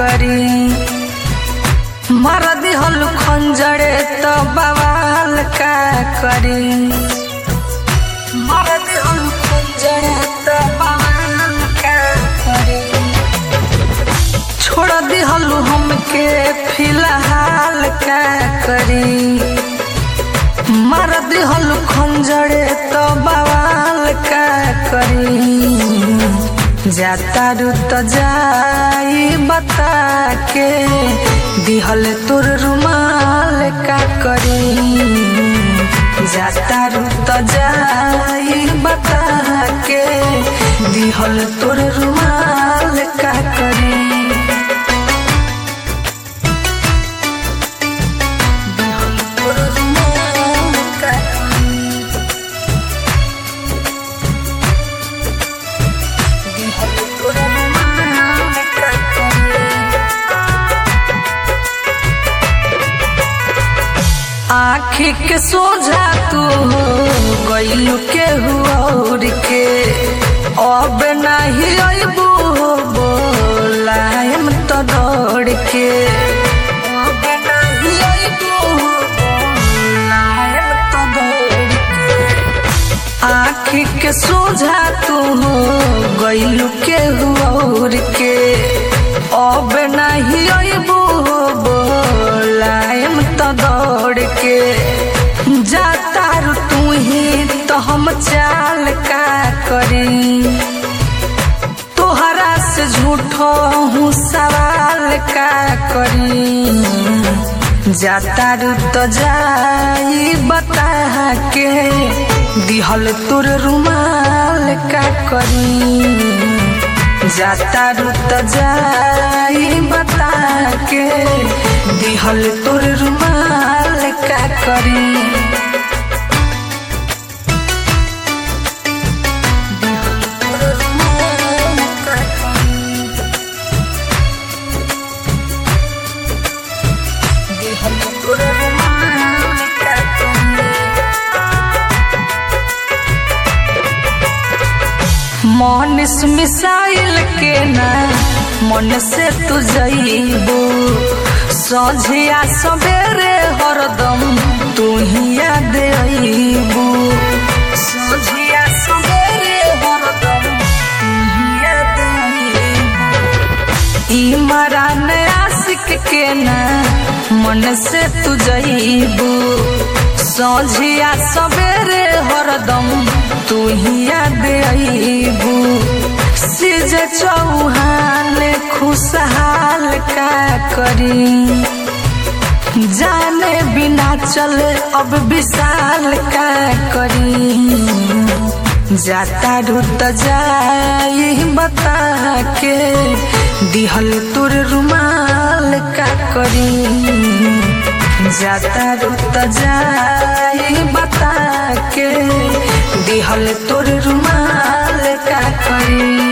करी मर दिहल खंजरे तो बवाल का करी मर दिहल खंजरे तो बवाल का करी छोड़ दिहल हमके फिलहाल का करी मर दिहल खंजरे तो बवाल का करी जाता रुत जाई बता के दिहल तोर रुमाल का करी जाता रुत जाई बता के दिहल तोर रुमाल का करी दिहल तोर रुमाल का करी दिहल तोर रुमाल का करी आखी के सोझा तू हो गईलू के हुआ के अब नहीं अबू बोलायम तो दौड़ के अब नहीं अबू बोलायम तो दौड़ के आखी के सोझा तू हो गईलू के हुआ के अब नहीं अबू बोलायम तो दौड़ के जाता रू तू ही तो हम चाल का करी तोहरा से झूठो हूँ सवाल का करी जाता रू तो जाई बता के दिहल तोर रुमाल का करी जाता रुत जाई बता के दिहल तोर रुमाल का करी दिहल तोर रुमाल का करी। दिहल तोर रुमाल का करी। मनिस मिसाइल के ना मन से तू जईबू सझिया सवेरे हरदम तू ही याद अईबू सझिया सवेरे हरदम तू ही याद अईबू ई मरान आशिक के ना मन से तू जईबू सझिया सवेरे हरदम तू ही याद अईबू सिज चौहान खुशहाल का करी जाने बिना चल अब विशाल का करी जाता रुत जाई बता के दिहल तोर रुमाल का करी जाता रुत जाई बता के दिहल तोर रुमाल का करी